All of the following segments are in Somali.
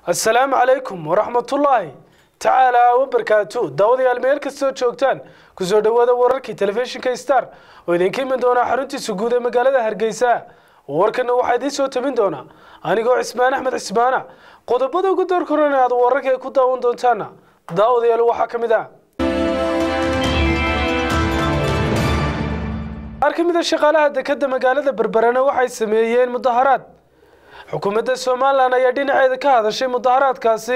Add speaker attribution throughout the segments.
Speaker 1: assalaamu calaykum waraxmatullaahi tacaalaa wabarkaatu daawadayaal meel kastoo joogtaan kusoo dhowaada wararkii telefishinka star oo idinka iman doonaa xaruntiisa guud ee magaalada hargeysa warkana waxaa idiin soo tabin doonaa anigoo cismaan axmed cismaana qodobada ugu door koran aad wararka ay ku daawan doontaana daawadayaal waxaa ka mid ah qaar ka mid a shaqaalaha dekadda magaalada berberana waxay sameeyeen mudaharaad xukuumadda somalilan ayaa dhinaceeda ka hadashay mudaharaadkaasi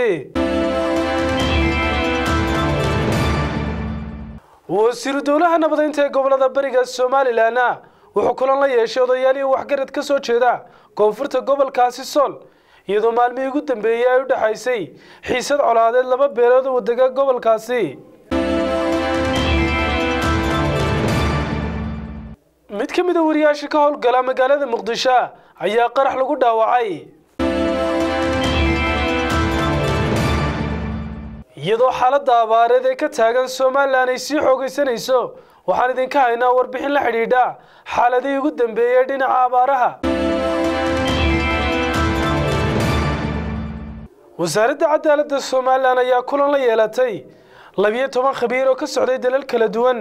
Speaker 1: wasiiru dowlaha nabadeynta ee gobolada bariga somalilanna wuxuu kulan la yeeshay odayaal iyo waxgarad ka soo jeeda koonfurta gobolkaasi sool iyadoo maalmihii ugu dambeeyey ay u dhexaysay xiisad colaadeed laba beelood oo dega gobolkaasi mid ka mid a wariyaasha ka howlgala magaalada muqdisho ayaa qarax lagu dhaawacay iyadoo xaaladda abaareed ee ka taagan somalilan ay sii xoogaysanayso waxaan idinka haynaa warbixin la xidhiidha xaaladihii ugu dambeeyey dhinaca abaaraha wasaaradda cadaaladda somalilan ayaa kulan la yeelatay labiyo toban khabiir oo ka socday dalal kala duwan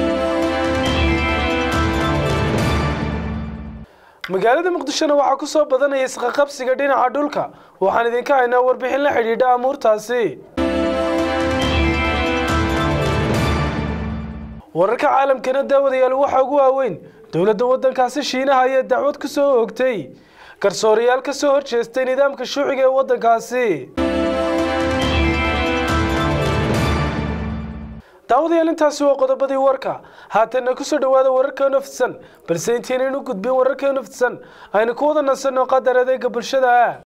Speaker 1: magaalada muqdishona waxaa ku soo badanaya isqaqabsiga dhinaca dhulka waxaan idinka haynaa warbixin la xidhiidha amuurtaasi wararka caalamkana daawadayaal waxaa ugu waaweyn dowladda waddankaasi shiinaha ayaa dacwad ku soo oogtay garsoorayaal ka soo horjeestay nidaamka shuuciga ee waddankaasi daawadayaal intaasi waa qodobadii warka haatanna kusoo dhowaada wararka naftisan balse intaynaynu gudbin wararka naftisan aynu ku wada nasanno qadar adeega bulshada